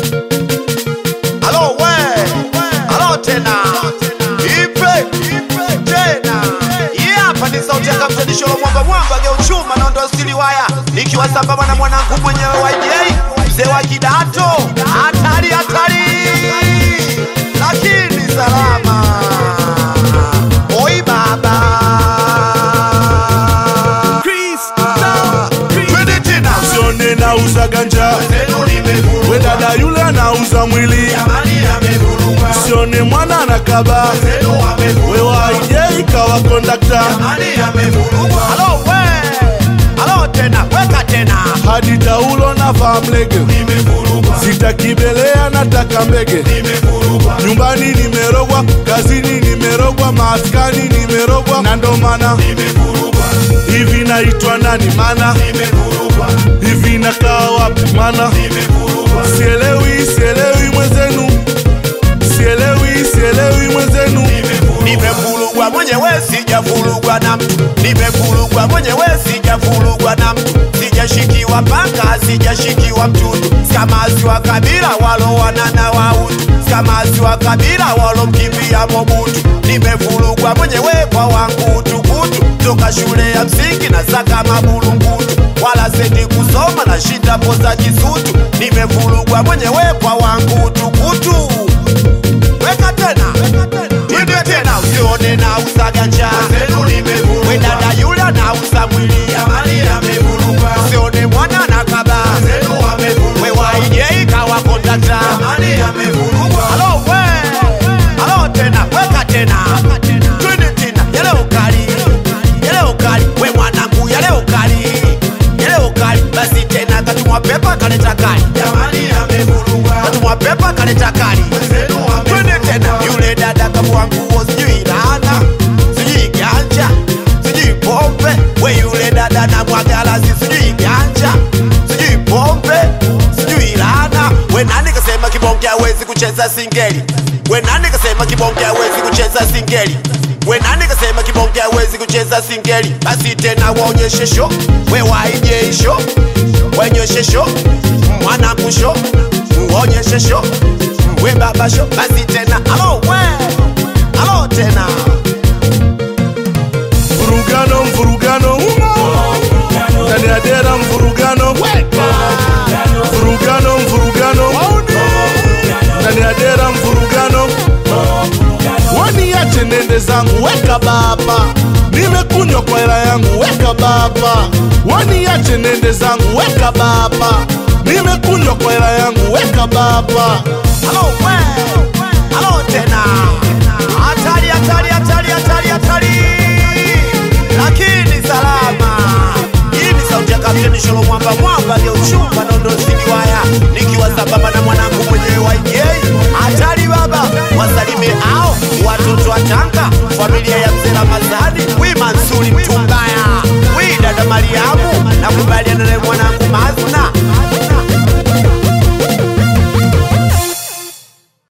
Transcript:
Alo we, alo tena, ipe tena. Hii hapa ni sauti ya Kapteni Sholo mwamba mwamba geuchuma na ndo stili waya, nikiwa sambamba na mwanangu mwenyewe YJ mzee wa kidato, hatari hatari, lakini salama. Oi baba, twende tena. Sione nauza ganja, we dada yule anauza mwili. Sione mwana anakaba, we waije kawa kondakta. Alo we, alo tena, weka tena. Hadi taulo na famlege, sitakibelea nataka mbege. Nyumbani nimerogwa, kazini nimerogwa, maskani nimerogwa, na ndo maana hivi naitwa nani mana hivi nakaa wapi mana sielewi sielewi mwenzenu sielewi sielewi mwenzenu Nimevurugwa mwenyewe sijavurugwa na mtu, nimevurugwa mwenyewe sijavurugwa na mtu, sijashikiwa panga, sijashikiwa mtutu, skamazi wa kabila walowanana wautu, skamazi wa kabila walomkimbia Mobutu. Nimevurugwa mwenyewe kwa wangu utukutu, toka shule ya msingi na saka mabulungutu, wala sendi kusoma na shinda poza kisutu. Nimevurugwa mwenyewe kwa wangu utukutu weka tena twende tena usione na usa ganja we dada yule anauza mwili usione mwana na kaba we waije kawa kondakta alo we alo tena weka tena twende tena yale ukali yale ukali we mwanangu yale ukali yale ukali basi tena katumwa pepa kaleta kali katumwa pepa kaleta kali twende tena yule dada kamua nguo sijui laana sijui ganja sijui pombe we yule dada na mwagalasi sijui ganja sijui pombe sijui laana we nani kasema kibonge hawezi kucheza singeli we nani kasema kibonge hawezi kucheza singeli we nani kasema kibonge hawezi kucheza singeli basi tena waonyeshe sho we waije sho wenyoshe sho mwanangu sho uonyeshe sho we baba sho basi tena alo we alo tena mvurugano mvurugano ndani ya dera mvurugano mvurugano mvurugano ndani ya dera mvurugano waniache nende zangu weka baba nimekunywa kwa hela yangu weka baba waniache nende zangu weka baba nimekunywa kwa hela yangu weka baba alo we alo tena